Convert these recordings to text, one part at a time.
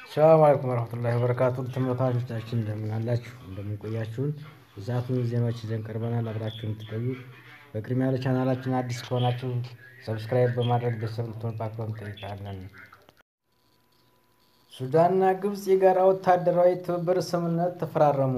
ሰላም አለይኩም ወረህመቱላሂ ወበረካቱ ተመልካቾቻችን እንደምን አላችሁ? እንደምን ቆያችሁን? የሰዓቱን ዜናዎች ይዘን ቀርበናል። አብራችሁን ትቆዩ። በቅድሚያ ለቻናላችን አዲስ ከሆናችሁ ሰብስክራይብ በማድረግ ቤተሰብ እንድትሆኑ በአክብሮት እንጠይቃለን። ሱዳንና ግብፅ የጋራ ወታደራዊ ትብብር ስምምነት ተፈራረሙ።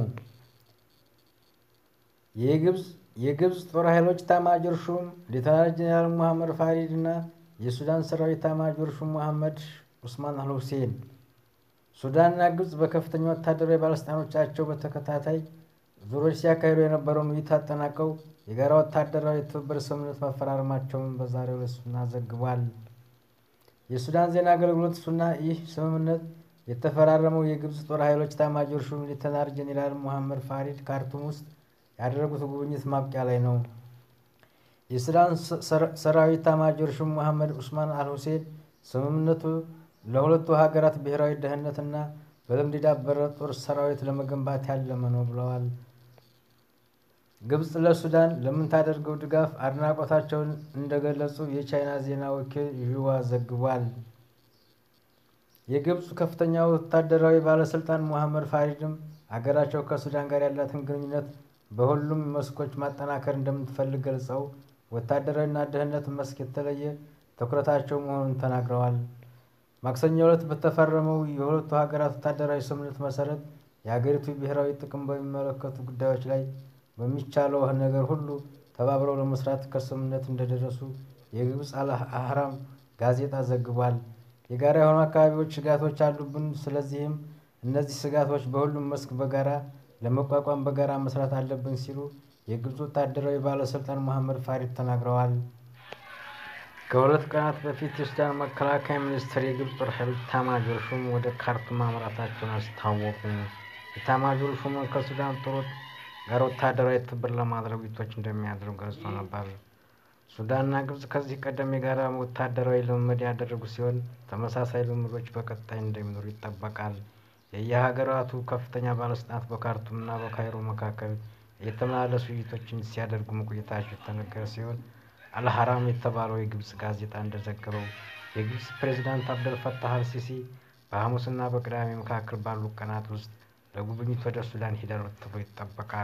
የግብፅ ጦር ኃይሎች ኤታማዦር ሹም ሌተናል ጄኔራል ሙሐመድ ፋሪድ እና የሱዳን ሰራዊት ኤታማዦር ሹም መሐመድ ኡስማን አልሁሴን ሱዳንና ግብፅ በከፍተኛ ወታደራዊ ባለስልጣኖቻቸው በተከታታይ ዙሮች ሲያካሂዱ የነበረውን ውይይት አጠናቀው የጋራ ወታደራዊ ትብብር ስምምነት መፈራረማቸውን በዛሬው ዕለት ሱና ዘግቧል። የሱዳን ዜና አገልግሎት ሱና ይህ ስምምነት የተፈራረመው የግብፅ ጦር ኃይሎች ኤታማዦር ሹም ሌተናል ጄኔራል ሙሐመድ ፋሪድ ካርቱም ውስጥ ያደረጉት ጉብኝት ማብቂያ ላይ ነው። የሱዳን ሰራዊት ኤታማዦር ሹም መሐመድ ኡስማን አልሁሴን ስምምነቱ ለሁለቱ ሀገራት ብሔራዊ ደህንነትና በልምድ የዳበረ ጦር ሰራዊት ለመገንባት ያለመ ነው ብለዋል። ግብፅ ለሱዳን ለምታደርገው ድጋፍ አድናቆታቸውን እንደገለጹ የቻይና ዜና ወኪል ዥዋ ዘግቧል። የግብፁ ከፍተኛ ወታደራዊ ባለስልጣን ሙሐመድ ፋሪድም አገራቸው ከሱዳን ጋር ያላትን ግንኙነት በሁሉም መስኮች ማጠናከር እንደምትፈልግ ገልጸው ወታደራዊና ደህንነት መስክ የተለየ ትኩረታቸው መሆኑን ተናግረዋል። ማክሰኞ ዕለት በተፈረመው የሁለቱ ሀገራት ወታደራዊ ስምምነት መሰረት የሀገሪቱ ብሔራዊ ጥቅም በሚመለከቱ ጉዳዮች ላይ በሚቻለው ነገር ሁሉ ተባብረው ለመስራት ከስምምነት እንደደረሱ የግብፅ አልአህራም ጋዜጣ ዘግቧል። የጋራ የሆኑ አካባቢዎች ስጋቶች አሉብን፣ ስለዚህም እነዚህ ስጋቶች በሁሉም መስክ በጋራ ለመቋቋም በጋራ መስራት አለብን ሲሉ የግብፅ ወታደራዊ ባለስልጣን መሐመድ ፋሪድ ተናግረዋል። ከሁለት ቀናት በፊት የሱዳን መከላከያ ሚኒስትር የግብፅ ጦር ኃይሎች ኤታማዦር ሹም ወደ ካርቱም ማምራታቸውን አስታወቁ። ኤታማዦር ሹሙ ከሱዳን ጦር ጋር ወታደራዊ ትብብር ለማድረግ ውይይቶች እንደሚያደርጉ ገልጾ ነበር። ሱዳንና ግብፅ ከዚህ ቀደም የጋራ ወታደራዊ ልምምድ ያደረጉ ሲሆን ተመሳሳይ ልምምዶች በቀጣይ እንደሚኖሩ ይጠበቃል። የየሀገራቱ ከፍተኛ ባለስልጣናት በካርቱምና በካይሮ መካከል የተመላለሱ ውይይቶችን ሲያደርጉ መቆየታቸው የተነገረ ሲሆን አልሀራም የተባለው የግብፅ ጋዜጣ እንደዘገበው የግብፅ ፕሬዚዳንት አብደል ፈታህ አልሲሲ በሐሙስና በቅዳሜ መካከል ባሉ ቀናት ውስጥ ለጉብኝት ወደ ሱዳን ሄዳሉ ተብሎ ይጠበቃል።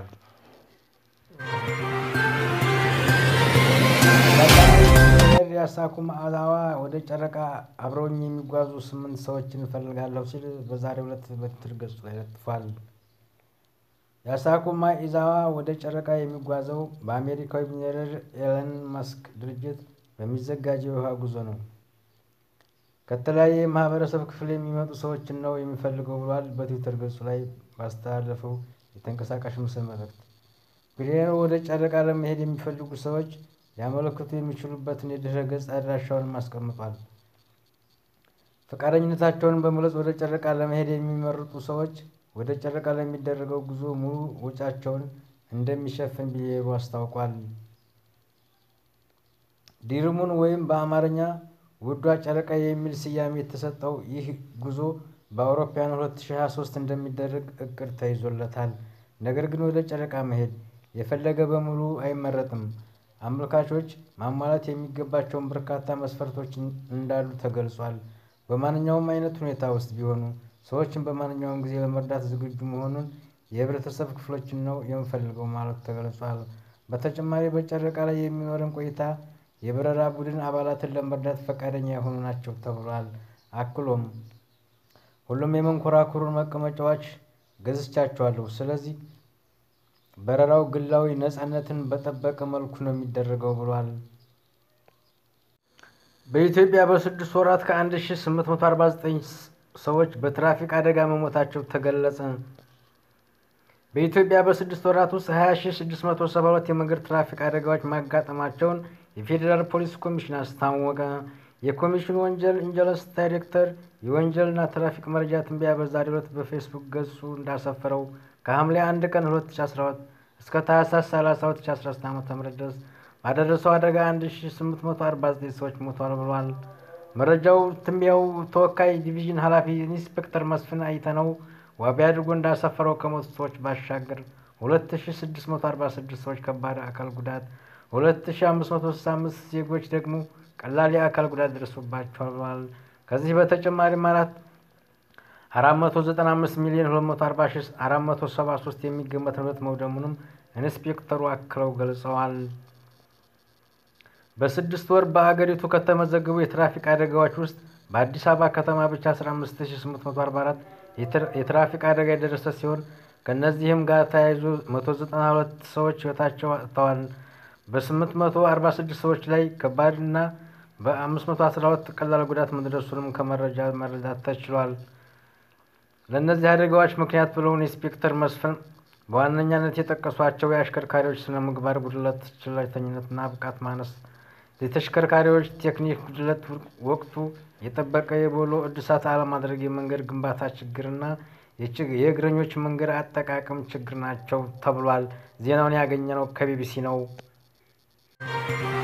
ያሳኩም አላዋ ወደ ጨረቃ አብረውኝ የሚጓዙ ስምንት ሰዎችን እፈልጋለሁ ሲል በዛሬው ዕለት በትዊተር ገጹ ላይ ለጥፏል። የአሳኩማ ኢዛዋ ወደ ጨረቃ የሚጓዘው በአሜሪካዊ ሚሊዮነር ኤለን መስክ ድርጅት በሚዘጋጀው የውሃ ጉዞ ነው። ከተለያየ የማህበረሰብ ክፍል የሚመጡ ሰዎችን ነው የሚፈልገው ብሏል። በትዊተር ገጹ ላይ ባስተላለፈው የተንቀሳቃሽ ምስል መልእክት ሚሊዮነሩ ወደ ጨረቃ ለመሄድ የሚፈልጉ ሰዎች ሊያመለክቱ የሚችሉበትን የድረ ገጽ አድራሻውንም አስቀምጧል። ፈቃደኝነታቸውን በመግለጽ ወደ ጨረቃ ለመሄድ የሚመርጡ ሰዎች ወደ ጨረቃ ለሚደረገው ጉዞ ሙሉ ወጪያቸውን እንደሚሸፍን ሚሊዮነሩ አስታውቋል። ዲርሙን ወይም በአማርኛ ውዷ ጨረቃ የሚል ስያሜ የተሰጠው ይህ ጉዞ በአውሮፓውያን 2023 እንደሚደረግ እቅድ ተይዞለታል። ነገር ግን ወደ ጨረቃ መሄድ የፈለገ በሙሉ አይመረጥም። አመልካቾች ማሟላት የሚገባቸውን በርካታ መስፈርቶች እንዳሉ ተገልጿል። በማንኛውም አይነት ሁኔታ ውስጥ ቢሆኑ ሰዎችን በማንኛውም ጊዜ ለመርዳት ዝግጁ መሆኑን የህብረተሰብ ክፍሎችን ነው የምፈልገው ማለቱ ተገልጿል። በተጨማሪ በጨረቃ ላይ የሚኖረን ቆይታ የበረራ ቡድን አባላትን ለመርዳት ፈቃደኛ የሆኑ ናቸው ተብሏል። አክሎም ሁሉም የመንኮራኩሩን መቀመጫዎች ገዝቻቸዋለሁ፣ ስለዚህ በረራው ግላዊ ነፃነትን በጠበቀ መልኩ ነው የሚደረገው ብሏል። በኢትዮጵያ በስድስት ወራት ከ1849 ሰዎች በትራፊክ አደጋ መሞታቸው ተገለጸ። በኢትዮጵያ በስድስት ወራት ውስጥ 20672 የመንገድ ትራፊክ አደጋዎች ማጋጠማቸውን የፌዴራል ፖሊስ ኮሚሽን አስታወቀ። የኮሚሽኑ ወንጀል ኢንጀለስ ዳይሬክተር የወንጀልና ትራፊክ መረጃ ትንበያ በዛሬው ዕለት በፌስቡክ ገጹ እንዳሰፈረው ከሐምሌ 1 ቀን 2012 እስከ ታህሳስ 30 2013 ዓ.ም ድረስ ባደረሰው አደጋ 1849 ሰዎች ሞተዋል ብሏል። መረጃው ትንበያው ተወካይ ዲቪዥን ኃላፊ ኢንስፔክተር መስፍን አይተነው ዋቢ አድርጎ እንዳሰፈረው ከሞቱ ሰዎች ባሻገር 2646 ሰዎች ከባድ አካል ጉዳት፣ 2565 ዜጎች ደግሞ ቀላል የአካል ጉዳት ደርሶባቸዋል ብሏል። ከዚህ በተጨማሪም አራት 495 ሚሊዮን 240473 የሚገመት ንብረት መውደሙንም ኢንስፔክተሩ አክለው ገልጸዋል። በስድስት ወር በአገሪቱ ከተመዘገቡ የትራፊክ አደጋዎች ውስጥ በአዲስ አበባ ከተማ ብቻ 15844 የትራፊክ አደጋ የደረሰ ሲሆን ከእነዚህም ጋር ተያይዞ 192 ሰዎች ሕይወታቸው አጥተዋል። በ846 ሰዎች ላይ ከባድና በ512 ቀላል ጉዳት መድረሱንም ከመረጃ መረዳት ተችሏል። ለእነዚህ አደጋዎች ምክንያት ብለው ኢንስፔክተር መስፍን በዋነኛነት የጠቀሷቸው የአሽከርካሪዎች ስነ ምግባር ጉድለት፣ ችለተኝነትና ብቃት ማነስ፣ የተሽከርካሪዎች ቴክኒክ ጉድለት፣ ወቅቱ የጠበቀ የቦሎ እድሳት አለማድረግ፣ የመንገድ ግንባታ ችግርና የእግረኞች መንገድ አጠቃቀም ችግር ናቸው ተብሏል። ዜናውን ያገኘነው ከቢቢሲ ነው።